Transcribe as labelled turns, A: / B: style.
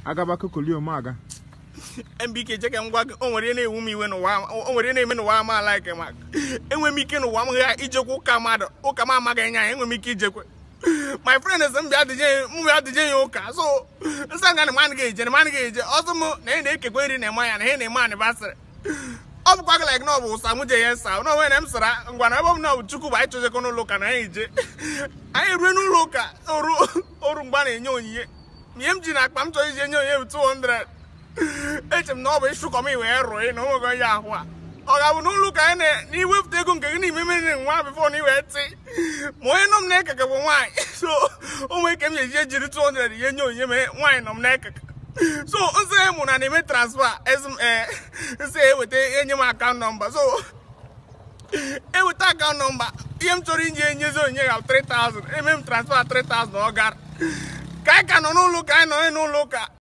A: agaba kokoli ome aga
B: mbike cheke ngwa gị o nwere ihe na-ewu m iwe n'ụwa o nwere ihe na-eme n'ụwa ama alaike ma enwe m ike n'ụwa m gha ijekwa ụka mmadụ ụka m amaghị anya ya enwe m ike ijekwe my friend sị m bịa dịje m bịa dịje ya ụka so nsị nga na mmadụ ga-eje na mmadụ ga-eje ọzọ m na ị na-ekekwe nri na-eme ya na ihe na-eme anịbasịrị ọ bụkwa gị like na ọ bụ ụsa mụ je ya nsa na onwe na m sara ngwa na ebe m na ọ bụ chukwu bụ anyị chọjekọ n'ụlọ ụka na anyị je anyị rue n'ụlọ ụka oru oru mgbe a na-enye onyinye ihe m ji na akpa m chọrọ iji enye onyinye bụ 200 eche m na ọ bụ ịchụkọ m wee rụọ na onwego onye ahụ a ọ ga-abụ n'ụlọ ụka anyị na iwepụta ego nke gị n'ime mmiri nwa bifo na iwee tị ma onye nọ m na-ekeke bụ nwaanyị so o nwee ike m ga-eji ejiri 200 ihe nye onyinye ma nwaanyị nọ m na-ekeke so nsị mụ na na-eme transfa ee nsị eweta enye m akaụntụ nọmba so eweta akaụntụ nọmba ihe m chọrọ inye enyezi onyinye ga 3000 eme m transfa 3000 ọ gara ka anyị ka nọ n'ụlọ ụka anyị nọ n'ụlọ ụka